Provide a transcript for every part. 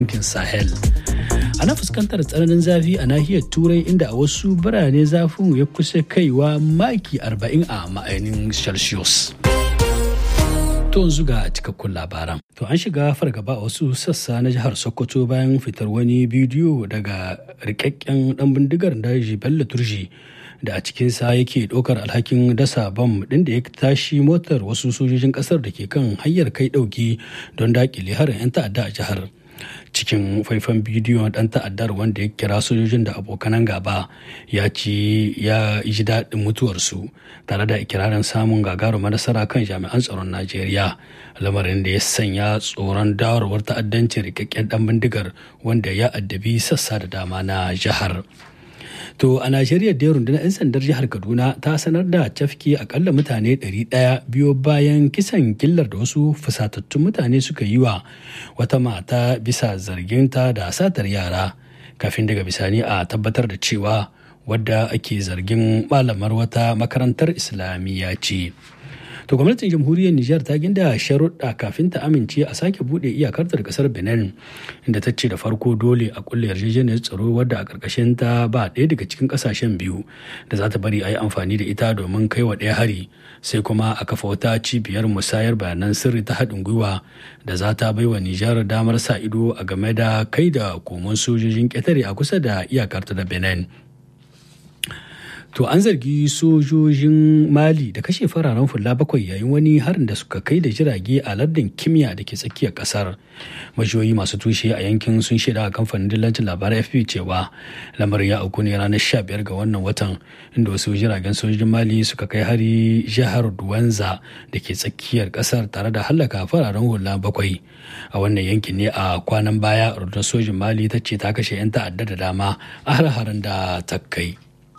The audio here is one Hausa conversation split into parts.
yankin Sahel. Ana fuskantar tsananin zafi a nahiyar Turai inda a wasu birane zafin ya kusa kaiwa maki 40 a ma'ainin Celsius. To yanzu ga cikakkun labaran. To an shiga fargaba a wasu sassa na jihar Sokoto bayan fitar wani bidiyo daga rikakken dan bindigar daji Bello Turji da a cikinsa yake ɗaukar alhakin dasa bam ɗin da ya tashi motar wasu sojojin ƙasar da ke kan hanyar kai ɗauki don daƙile harin 'yan ta'adda a jihar. cikin faifan bidiyon dan ta'addar wanda ya kira sojojin da abokanan gaba ya ci ya ji daɗin mutuwarsu tare da ikirarin samun gagarumar nasara kan jami'an tsaron najeriya lamarin da ya sanya tsoron dawarwar ta'addancin rikakken dan bindigar wanda ya addabi sassa da dama na jihar To a Najeriya da rundunar 'yan sandar jihar Kaduna ta sanar da cafke akalla mutane 100 biyo bayan kisan killar da wasu fusatattun mutane suka yi wa wata mata bisa zarginta da satar yara kafin daga bisani a tabbatar da cewa wadda ake zargin malamar wata makarantar islamiyya ce. To gwamnatin jamhuriyar Nijar ta ginda sharuɗa kafin ta amince a sake buɗe iyakar da ƙasar Benin inda ta ce da farko dole a kulle yarjejeniyar tsaro wadda a ƙarƙashin ta ba ɗaya daga cikin ƙasashen biyu da za ta bari a yi amfani da ita domin kai wa ɗaya hari sai kuma a kafa wata cibiyar musayar bayanan sirri ta haɗin gwiwa da za ta baiwa Nijar damar sa ido a game da kai da komon sojojin ƙetare a kusa da iyakar ta da Benin. To an zargi sojojin Mali da kashe fararen fulla bakwai yayin wani harin da suka kai da jirage a lardin kimiyya da ke tsakiyar kasar. Majiyoyi masu tushe a yankin sun shaida a kamfanin dillancin labarai FP cewa lamarin ya auku ne ranar 15 ga wannan watan inda wasu jiragen sojojin Mali suka kai hari jihar Duwanza da ke tsakiyar kasar tare da hallaka fararen hula bakwai. A wannan yankin ne a kwanan baya rundunar sojin Mali ta ce ta kashe 'yan ta'adda da dama a har-haren da ta kai.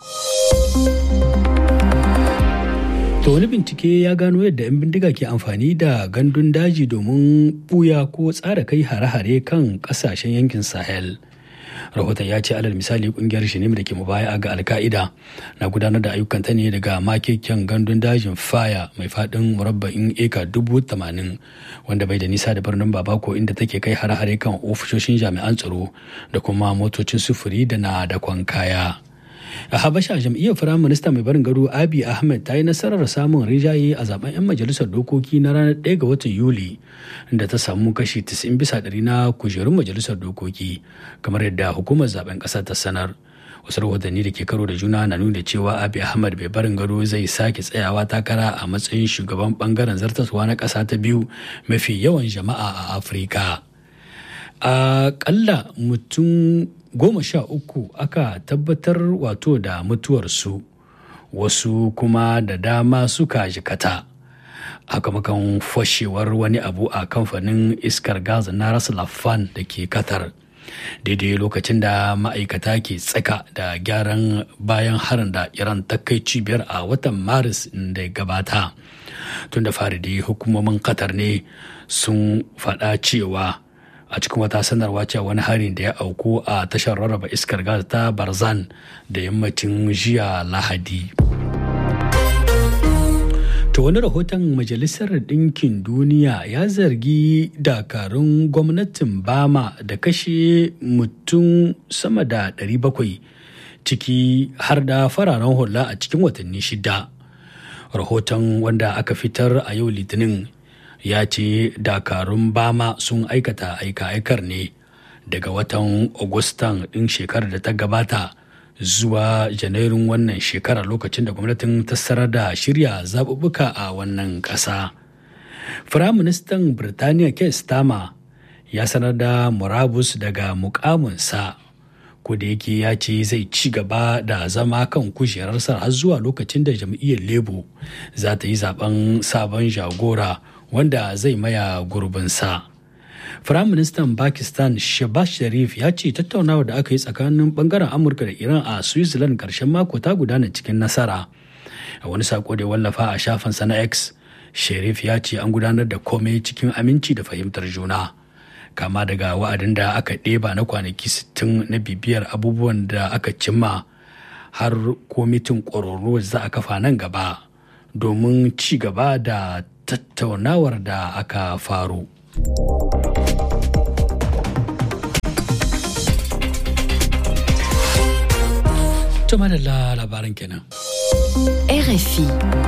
To wani bincike ya gano yadda 'yan bindiga ke amfani da gandun daji domin buya ko tsara kai hare-hare kan kasashen yankin Sahel. rahoton ya ce alal misali kungiyar shinim da ke mubaya ga alka'ida na gudanar da ayyukanta ne daga makeken gandun dajin faya mai fadin murabba'in eka dubu tamanin wanda bai da nisa da birnin babako inda take kai hare-hare kan ofishoshin jami'an tsaro da kuma motocin sufuri da na dakon kaya. a habasha jam'iyyar firaminista mai barin gado abi ahmed ta yi nasarar samun rijaye a zaben 'yan majalisar dokoki na ranar 1 ga watan yuli da ta samu kashi 90 bisa ɗari na kujerun majalisar dokoki kamar yadda hukumar zaben ƙasa ta sanar wasu rahotanni da ke karo da juna na nuna cewa abi ahmad bai barin gado zai sake tsayawa takara a matsayin shugaban bangaren zartaswa na ƙasa ta biyu mafi yawan jama'a a afirka a ƙalla mutum goma sha uku aka tabbatar wato da mutuwarsu wasu kuma da dama suka jikata hakamakon fashewar wani abu a kamfanin iskar gas na raslafan da ke katar daidai lokacin da ma'aikata ke tsaka da gyaran bayan harin da iran ta kai cibiyar a watan maris da gabata tun da fari dai hukumomin qatar ne sun faɗa cewa a cikin wata sanarwa cewa wani harin da ya auku a tashar rarraba iskar gas ta barzan da yammacin jiya lahadi To wani rahoton Majalisar Ɗinkin Duniya ya zargi dakarun gwamnatin Bama da kashe mutum sama da 700 ciki har da fararen hula a cikin watanni shida. Rahoton wanda aka fitar a yau Litinin ya ce dakarun Bama sun aikata aika-aikar ne daga watan Agustan ɗin shekarar da ta gabata. zuwa janairun wannan shekara lokacin da gwamnatin ta sanar da shirya zaɓuɓɓuka a wannan ƙasa. Firaministan Birtaniya Keir Starmer ya sanar da murabus daga mukaminsa ko da yake ya ce zai ci gaba da zama kan kujerarsa har zuwa lokacin da jam'iyyar Labour za ta yi zaben sabon jagora wanda zai maya gurbinsa. Firaministan Pakistan Shehbaz Sharif ya ce tattaunawa da aka yi tsakanin bangaren Amurka da Iran a Switzerland karshen mako ta gudana cikin nasara. A wani sako da wallafa a shafinsa na X, Sharif ya ce an gudanar da komai cikin aminci da fahimtar juna. Kama daga wa'adin da aka ɗeba na kwanaki 60 na bibiyar abubuwan da aka cimma har komitin ƙwararru za a kafa nan gaba domin ci gaba da tattaunawar da aka faru. Tuma da labaran kenan. RFI.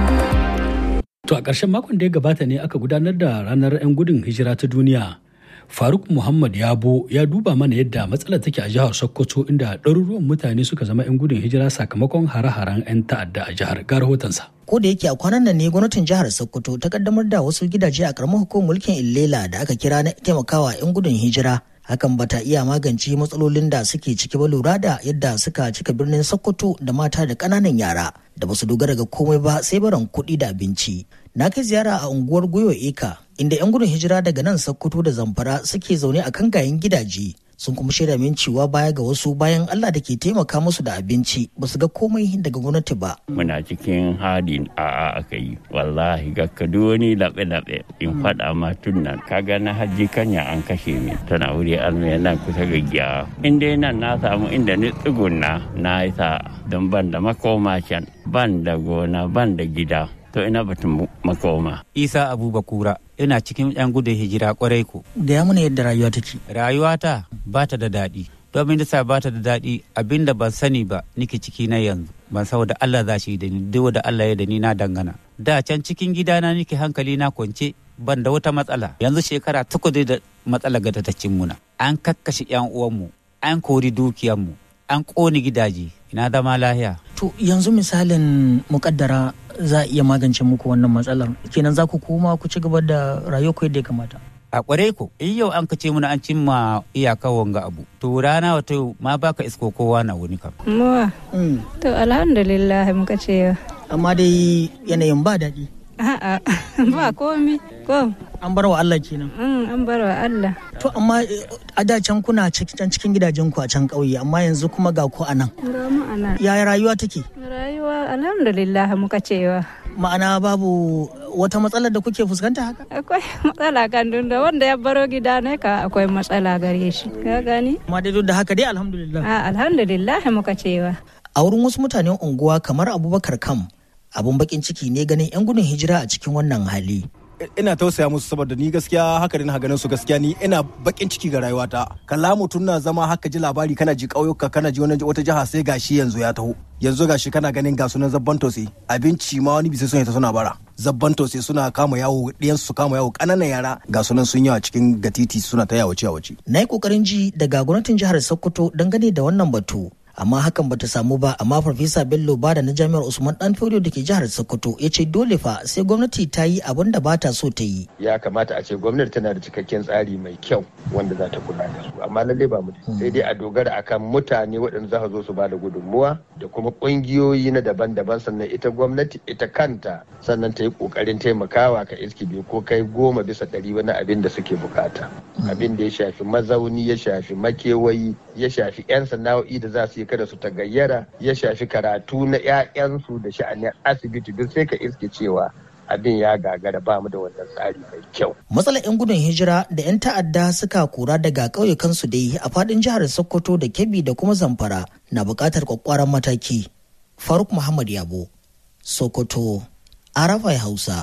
To a ƙarshen makon da ya gabata ne aka gudanar da ranar 'yan gudun hijira ta duniya. Faruk Muhammad Yabo ya duba mana yadda matsalar take a jihar Sokoto inda ɗaruruwan mutane suka zama 'yan gudun hijira sakamakon hare-haren 'yan ta'adda a jihar ga rahotonsa. ko da yake a kwanan nan ne gwamnatin jihar sokoto ta kaddamar da wasu gidaje a karamar hukumar mulkin illela da aka kira na taimakawa 'yan gudun hijira hakan bata iya magance matsalolin da suke ciki ba lura da yadda suka cika birnin sokoto da mata da ƙananan yara da basu dogara ga komai ba sai baran kuɗi da abinci na kai ziyara a unguwar goyo eka inda 'yan gudun hijira daga nan sokoto da zamfara suke zaune a kan gayen gidaje sun kuma shaida min cewa baya ga wasu bayan Allah da ke taimaka musu da abinci ba su ga komai daga gwamnati ba. Muna cikin hadin a'a aka yi wallahi ga wani laɓe-laɓe in faɗa ma tun nan kaga na hajji kanya an kashe mi tana wuri almaya nan kusa ga giya in dai nan na samu inda ni tsugunna na isa don ban da makoma can ban da gona ban da gida to ina batun makoma. Isa Abubakura ina cikin 'yan gudun hijira kwarai ku. Gaya mana yadda rayuwa take. Rayuwata ba ta da daɗi. Domin da ba ta da daɗi abinda ban sani ba nike ciki na yanzu. Ban saboda Allah za shi da ni duk da Allah ya da ni na dangana. Da can cikin gidana nike hankali na kwance ban da wata matsala. Yanzu shekara takwas da matsala ga ta cin muna. An kakkashe 'yan uwanmu, an kori dukiyanmu, an ƙone gidaje. Ina zama lahiya. To yanzu misalin mukaddara za a iya magance muku wannan matsalar kenan za ku koma ku ci gaba da rayuwa yadda ya kamata a kware ku in yau an kace muna an cimma iyaka wanga abu to rana wata ma baka isko kowa na wuni kam muwa to alhamdulillah muka ce amma dai yanayin ba daɗi a'a ba komi ko an bar wa Allah kenan an bar wa Allah to amma a da can kuna can cikin gidajen ku a can ƙauye amma yanzu kuma ga ku a nan ga mu a nan yaya rayuwa take rayuwa alhamdulillah muka cewa ma'ana babu wata matsalar da kuke fuskanta haka akwai matsala kan da wanda ya baro gida ne ka akwai matsala gare shi ka gani amma dai duk da haka dai alhamdulillah a alhamdulillah muka cewa a wurin wasu mutanen unguwa kamar abubakar kam abun bakin ciki ne ganin 'yan gudun hijira a cikin wannan hali ina tausaya musu saboda ni gaskiya haka na ganin su gaskiya ni ina bakin ciki ga rayuwata kalla mutum na zama haka ji labari kana ji ƙauyuka kana ji wani wata jiha sai gashi yanzu ya taho yanzu gashi kana ganin ga sunan zabban tose abinci ma wani bisa sun ta suna bara zabban tose suna kama yawo ɗiyan su kama yawo ƙananan yara ga sunan sun yawa cikin gatiti suna ta yawace yawace na yi ƙoƙarin ji daga gwamnatin jihar sokoto dangane da wannan batu amma hakan bata samu ba amma farfesa bello bada na jami'ar usman dan da ke jihar sokoto ya ce dole fa sai gwamnati ta yi abin da bata so ta yi ya kamata a ce gwamnati tana da cikakken tsari mai kyau wanda za ta kula da su amma lallai ba mu sai dai a dogara akan mutane waɗanda za zo su ba da gudunmuwa da kuma ƙungiyoyi na daban-daban sannan ita gwamnati ita kanta sannan ta yi ƙoƙarin taimakawa ka iski biyu ko kai goma bisa ɗari wani abin da suke bukata abin da ya shafi mazauni ya shafi makewayi ya shafi 'yan sana'o'i da za su yi kada su tagayyara ya shafi karatu na 'ya'yansu da sha'anin asibiti duk sai ka iske cewa abin ya gagara ba mu da wannan tsari mai kyau. Matsalar 'yan gudun hijira da 'yan ta'adda suka kura daga ƙauyukansu dai a faɗin jihar Sokoto da Kebbi da kuma Zamfara na buƙatar kwakwaran mataki. Faruk Muhammad Yabo, Sokoto, Arafai Hausa.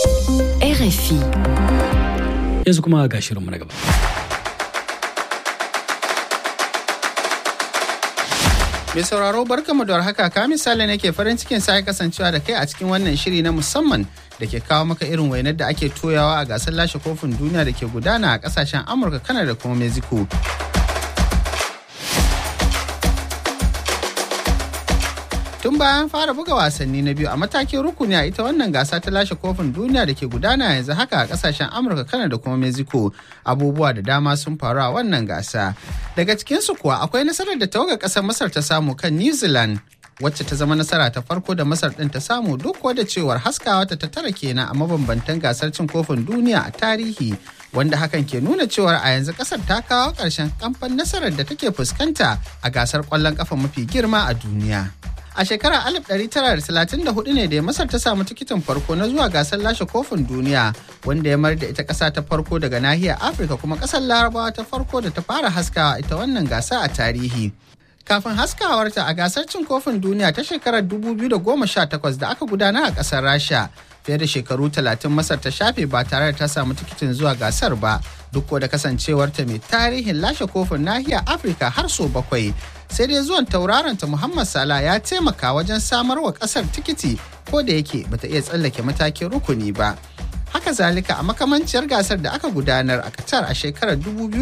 RFI. Yanzu kuma ga shirinmu na gaba. Mai sauraro barkamu da warhaka ka misali ne ke farin cikin sa kasancewa da kai a cikin wannan shiri na musamman da ke kawo maka irin wainar da ake toyawa a gasar lashe kofin duniya da ke gudana a kasashen Amurka, Kanada da kuma Mexico. Tun bayan fara buga wasanni na biyu a matakin rukuni a ita wannan gasa ta lashe kofin duniya da ke gudana yanzu haka a kasashen Amurka, Kanada da kuma Mexico abubuwa da dama sun faru a wannan gasa. Daga cikinsu kuwa akwai nasarar da tawagar ƙasar Masar ta samu kan New Zealand wacce ta zama nasara ta farko da Masar ɗin ta samu duk da cewar haskawa ta tara kenan a mabambantan gasar cin kofin duniya a tarihi wanda hakan ke nuna cewar a yanzu kasar ta kawo ƙarshen kamfan nasarar da take fuskanta a gasar ƙwallon ƙafa mafi girma a duniya. A shekarar 1934 ne da Masar ta samu tikitin farko na zuwa gasar lashe kofin duniya wanda ya mar da ita ƙasa ta farko daga nahiyar Afirka kuma ƙasar Larabawa ta farko da ta fara haskawa ita wannan gasa a tarihi. Kafin haskawarta a gasar cin kofin duniya ta shekarar 2018 da aka gudana a ƙasar Rasha fiye da shekaru 30 Masar ta shafe ba tare da ta samu tikitin zuwa gasar ba duk da kasancewarta mai tarihin lashe kofin nahiyar Afirka har so bakwai. sai dai zuwan tauraronta muhammad salah ya taimaka wajen samar wa kasar tikiti ko da yake bata iya tsallake matakin rukuni ba haka zalika a makamanciyar gasar da aka gudanar a Qatar a shekarar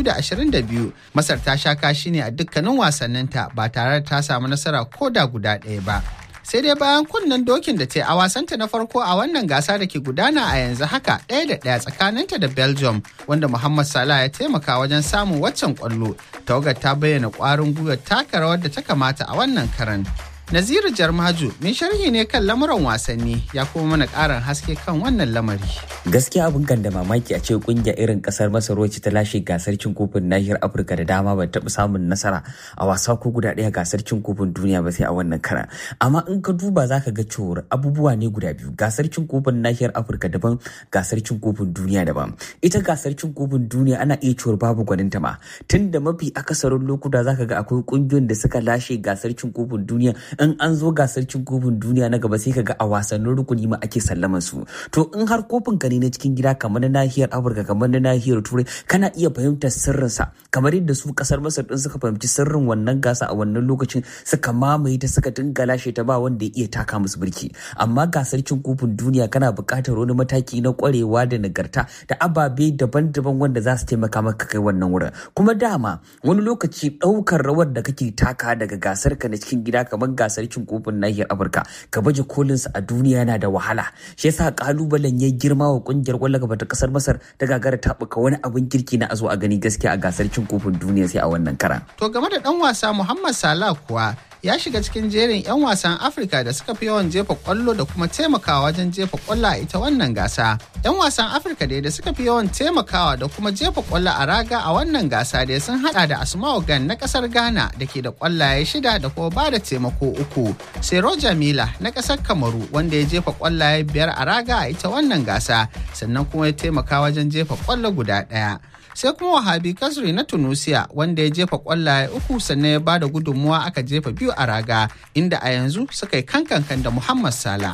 2022 Masar ta sha kashi ne a dukkanin wasanninta ba tare da ta samu nasara ko da guda ɗaya ba. Sai dai bayan kunnen dokin da ta a wasanta na farko a wannan gasa da ke gudana a yanzu haka ɗaya da ɗaya tsakaninta da Belgium wanda Muhammad Salah ya taimaka wajen samun waccan kwallo. Tawagar ta bayyana ƙwarin gwiwar taka rawar da ta kamata a wannan karan. Naziru Jarmaju mai sharhi ne kan lamuran wasanni ya kuma mana ƙarin haske kan wannan lamari. Gaskiya abin kan da mamaki a ce kungiya irin kasar Masar wacce ta lashe gasar cin kofin nahiyar Afirka da dama ba taɓa samun nasara a wasa ko guda ɗaya gasar cin kofin duniya ba sai a wannan kara. Amma in ka duba za ka ga cewar abubuwa ne guda biyu gasar cin kofin nahiyar Afirka daban gasar cin kofin duniya daban. Ita gasar cin kofin duniya ana iya cewar babu gwaninta ma tun da mafi akasarin lokuta za ka ga akwai kungiyoyin da suka lashe gasar cin kofin duniya in an zo gasar cin kofin duniya na gaba sai kaga a wasannin rukuni ma ake sallaman su to in har kofin ka ne na cikin gida kamar na nahiyar afirka kamar na nahiyar turai kana iya fahimtar sirrinsa kamar yadda su kasar masar din suka fahimci sirrin wannan gasa a wannan lokacin suka mamaye ta suka dinga lashe ta ba wanda ya iya taka musu birki amma gasar cin kofin duniya kana buƙatar wani mataki na kwarewa da nagarta da ababe daban-daban wanda za su taimaka maka kai wannan wurin kuma dama wani lokaci ɗaukar rawar da kake taka daga gasar ka na cikin gida kamar gasar cin kofin nahiyar afirka ka baje kolinsa a duniya yana da wahala shi yasa kalubalen ya girma wa kungiyar kwallon gaba ta kasar masar ta gagara tabuka wani abin kirki na a zo a gani gaskiya a gasar cin kofin duniya sai a wannan kara To game da ɗan wasa Muhammad Salah kuwa ya shiga cikin jerin 'yan wasan Afirka da suka fi yawan jefa kwallo da kuma taimakawa wajen jefa kwallo a ita wannan gasa. 'Yan wasan Afirka dai da suka fi yawan taimakawa da kuma jefa kwallo a raga a wannan gasa dai sun hada da Asma'u Gan na kasar Ghana da ke da kwallaye shida da kuma ba da taimako uku. Sai Roger Mila na kasar Kamaru wanda ya jefa kwallaye biyar a raga a ita wannan gasa sannan kuma ya taimaka wajen jefa kwallo guda ɗaya. sai kuma wahabi kasri na tunisia wanda ya jefa kwallaye uku sannan ya ba da gudunmuwa aka jefa biyu a raga inda a yanzu suka yi kankankan da muhammad sala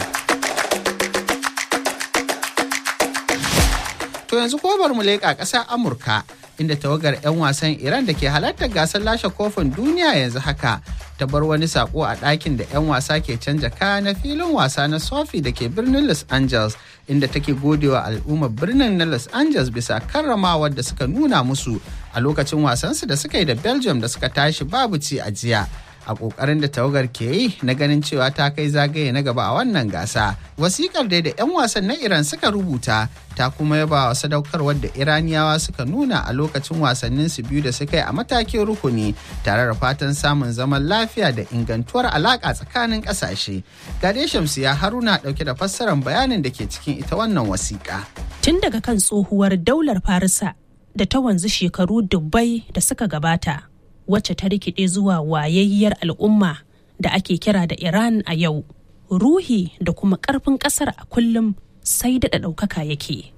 to yanzu ko bar mu leƙa ƙasar amurka inda tawagar 'yan wasan iran da ke halartar gasar lashe kofin duniya yanzu haka ta bar wani sako a ɗakin da 'yan wasa ke canja kaya na filin wasa na sofi da ke birnin los angeles inda take godewa al'ummar birnin na los angeles bisa karramawar da suka nuna musu a lokacin wasansu da suka yi da belgium da suka tashi babu ci a jiya a kokarin da tawagar ke yi na ganin cewa ta kai zagaye na gaba a wannan gasa wasikar dai da 'yan wasan na iran suka rubuta ta kuma yaba wa sadaukarwar da iraniyawa suka nuna a lokacin wasannin su biyu da suka yi a matakin rukuni tare da fatan samun zaman lafiya da ingantuwar alaka tsakanin kasashe gade shamsu ya haruna dauke da fassarar bayanin da ke cikin ita wannan wasiƙa tun daga kan tsohuwar daular farisa da ta wanzu shekaru dubbai da suka gabata wacce ta rikide zuwa wayayyar al'umma da ake kira da Iran a yau. Ruhi da kuma ƙarfin ƙasar a kullum sai daɗa ɗaukaka yake.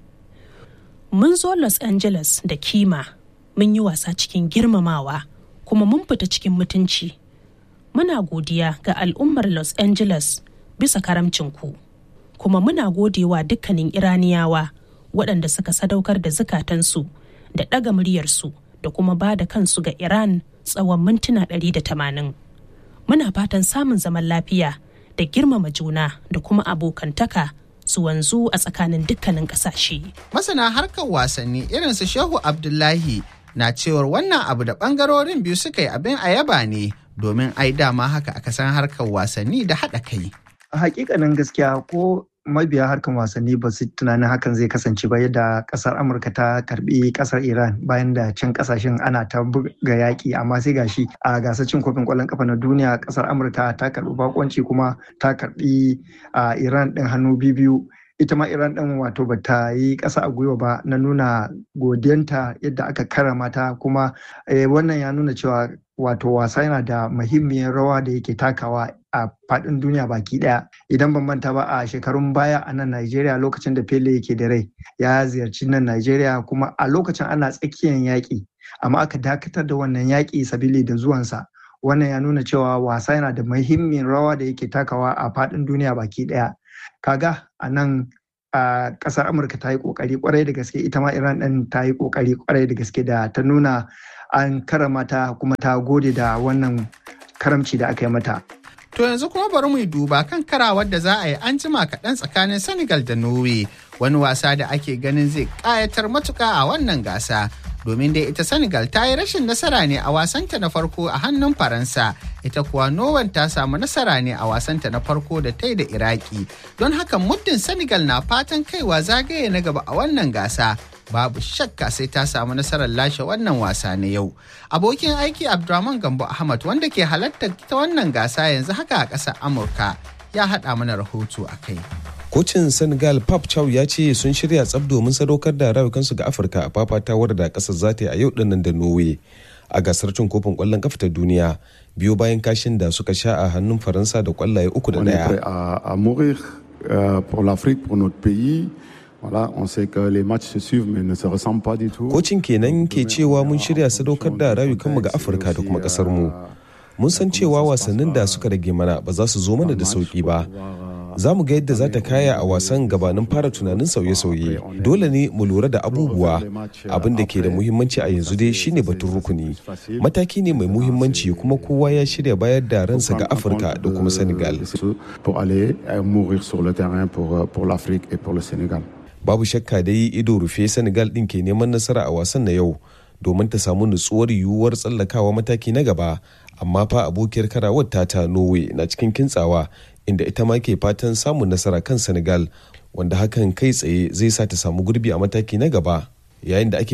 Mun zo Los Angeles da kima, mun yi wasa cikin girmamawa, kuma mun fita cikin mutunci. Muna godiya ga al'ummar Los Angeles bisa karamcinku, kuma muna godewa dukkanin Iraniyawa waɗanda suka sadaukar da zukatansu da ɗaga muryarsu da kuma ba da kansu ga Iran tsawon mintuna 180. Muna fatan samun zaman lafiya da girmama juna da kuma abokantaka su wanzu a tsakanin dukkanin ƙasashe. Masana harkar wasanni irin su Shehu Abdullahi na cewar wannan abu da ɓangarorin biyu suka yi abin a yaba ne domin ai dama haka aka san harkar wasanni da haɗa kai. A hakikanin gaskiya ko mabiya harkan wasanni ba su tunanin hakan zai kasance ba yadda kasar amurka ta karbi kasar iran bayan da can kasashen ana ta buga yaƙi amma sai gashi a gasar cin kofin ƙwallon kafa na duniya kasar amurka ta karbi bakonci kuma ta karbi a iran ɗin hannu biyu ita ma iran ɗin wato ba ta yi ƙasa a gwiwa ba na nuna godiyanta yadda aka karama ta kuma wannan ya nuna cewa wato wasa yana da muhimmiyar rawa da yake takawa a faɗin duniya baki ɗaya idan ban manta ba a shekarun baya a nan Najeriya lokacin da Pele yake da rai ya ziyarci nan Najeriya kuma a lokacin ana tsakiyar yaƙi amma aka dakatar da wannan yaƙi sabili da zuwansa wannan ya nuna cewa wasa yana da muhimmin rawa da yake takawa a faɗin duniya baki ɗaya kaga a nan a ƙasar Amurka ta yi ƙoƙari ƙwarai da gaske ita ma Iran ɗin ta yi ƙoƙari ƙwarai da gaske da ta nuna an karama ta kuma ta gode da wannan karamci da aka yi mata To yanzu kuma bari mu yi duba kan karawar da za a yi an jima kaɗan tsakanin Senegal da Norway wani wasa da ake ganin zai ƙayatar matuƙa a wannan gasa. Domin dai ita Senegal ta yi rashin nasara ne a wasanta na farko a hannun Faransa, ita kuwa Norway ta samu nasara ne a wasanta na farko da ta yi da Iraki. Don haka muddin Senegal na fatan kaiwa zagaye na gaba a wannan gasa. babu shakka sai ta samu nasarar lashe wannan wasa na yau. Abokin aiki Abdurrahman Gambo Ahmad wanda ke halartar ta wannan gasa yanzu haka a ƙasar Amurka ya haɗa mana rahoto a kai. Kocin Senegal Pap Chow ya ce sun shirya tsab domin sadaukar da rayukansu ga Afirka a fafatawar da ƙasar za ta yi a yau dinnan da Norway a gasar cin kofin ƙwallon kafa ta duniya biyo bayan kashin da suka sha a hannun Faransa da ƙwallaye uku da ɗaya. Voilà, on sait que les matchs se suivent mais ne se ressemblent pas du tout. Kocin kenan ke cewa mun shirya sadaukar da rayukanmu ga Afirka da kuma kasar mu. Mun san cewa wasannin da suka rage mana ba za su zo mana da sauki ba. Za mu ga yadda za ta kaya a wasan gabanin fara tunanin sauye-sauye. Dole ne mu lura da abubuwa. Abin da ke da muhimmanci a yanzu dai shine batun rukuni. Mataki ne mai muhimmanci kuma kowa ya shirya bayar da ransa ga Afirka da kuma Senegal. Pour aller mourir sur le terrain pour, pour l'Afrique et pour le Sénégal. babu shakka dai ido rufe senegal din ke neman nasara a wasan na yau domin ta samu nutsuwar yiwuwar tsallakawa mataki na gaba amma fa abokiyar karawar ta norway na cikin kintsawa inda ita ma ke fatan samun nasara kan senegal wanda hakan kai tsaye zai sa ta samu gurbi a mataki na gaba yayin da ake